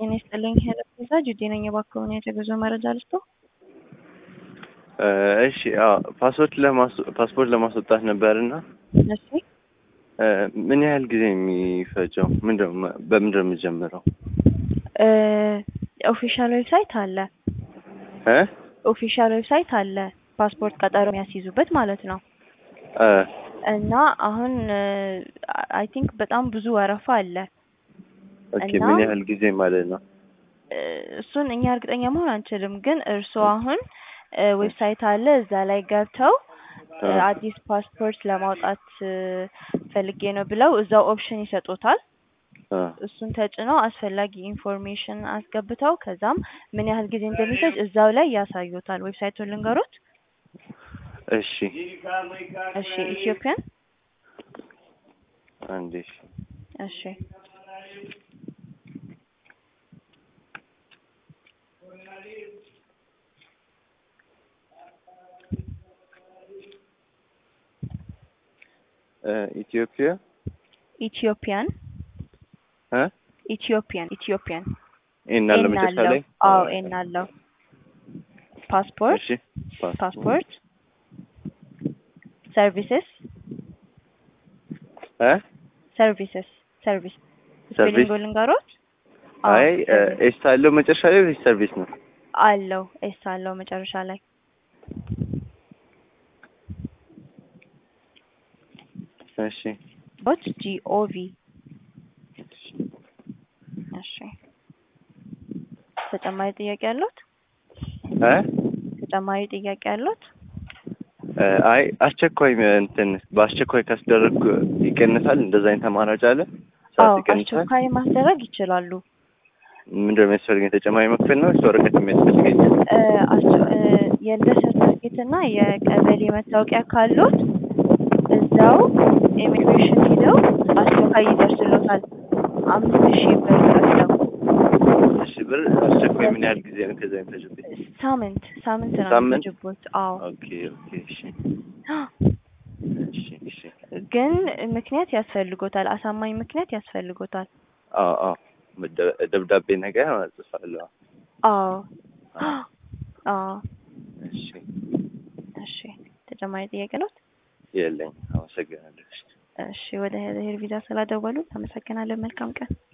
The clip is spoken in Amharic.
ጤና ይስጥልኝ ሄለን ቤዛ ጁዴ ነኝ። እባክዎን የተጉዞ መረጃ ልስጦ? እሺ አዎ ፓስፖርት ለማስ- ፓስፖርት ለማስወጣት ነበርና እሺ ምን ያህል ጊዜ የሚፈጀው? ምንድነው በምንድነው የምጀምረው? ኦፊሻል ዌብሳይት አለ እ ኦፊሻል ዌብሳይት አለ ፓስፖርት ቀጠሮ የሚያስይዙበት ማለት ነው። እ እና አሁን አይ ቲንክ በጣም ብዙ ወረፋ አለ። ኦኬ እና- ምን ያህል ጊዜ ማለት ነው? እ እሱን እኛ እርግጠኛ መሆን አንችልም፣ ግን እርስዎ አሁን እ ዌብሳይት አለ እዛ ላይ ገብተው እ እ አዲስ ፓስፖርት ለማውጣት እ ፈልጌ ነው ብለው እዛው ኦፕሽን ይሰጡታል። እ እሱን ተጭነው አስፈላጊ ኢንፎርሜሽን አስገብተው ከዛም ምን ያህል ጊዜ እንደሚፈጅ እዛው ላይ ያሳዩታል። ዌብሳይቱን ልንገሮት? እሺ እሺ ኢትዮጵያን አንዴ እሺ እሺ እ ኢትዮጵያ ኢትዮጵያን እ ኢትዮጵያን ኢትዮጵያን ይሄን አለ ኤን መጨረሻ አለው። ላይ አዎ ኤን አለው። ፓስፖርት እሺ ፓስፖርት ሰርቪስስ እ ሰርቪስስ ሰርቪስ ሰርቪስ? ስፔሊንግ ልንገሮት? አዎ፣ አይ እ ሰርቪስ ኤስ አለው መጨረሻ ላይ ወይስ ሰርቪስ ነው? አለው ኤስ አለው መጨረሻ ላይ እሺ ዶት ጂኦቪ እሺ ተጨማሪ ጥያቄ አሉት? እ ተጨማሪ ጥያቄ አሉት? እ አይ አስቸኳይ እንትን በአስቸኳይ ካስደረግኩ ይቀንሳል? እንደዛ አይነት አማራጭ አለ? አዎ ሰዓት ይቀንሳል? አስቸኳይ ማስደረግ ይችላሉ። ምንድነው የሚያስፈልገኝ? ተጨማሪ መክፈል ነው ወይስ ወረቀት የሚያስፈልገኝ? እ አስቸ- እ የልደት ሰርተፍኬት እና የቀበሌ መታወቂያ ካሉት እዛው ኢሚግሬሽን ሂደው አስቸኳይ ይደርስሎታል። አምስት ሺህ ብር ከፍለው እሺ ብር አስቸኳይ ምን ያህል ጊዜ ነው ከዛ የሚፈጅብኝ? ሳምንት ሳምንት ነው ሳምንት? የሚፈጅቦት። አዎ ኦኬ ኦኬ እሺ እሺ እሺ ግን ምክንያት ያስፈልጎታል። አሳማኝ ምክንያት ያስፈልጎታል። አዎ አዎ መደ- ደብዳቤ ነገር እጽፋለሁ። አዎ አዎ እሺ እሺ ተጨማሪ ጥያቄ ነው? የለኝም። አመሰግናለሁ። እሺ እሺ ወደ ሄር ቪዛ ስላደወሉ አመሰግናለን። መልካም ቀን።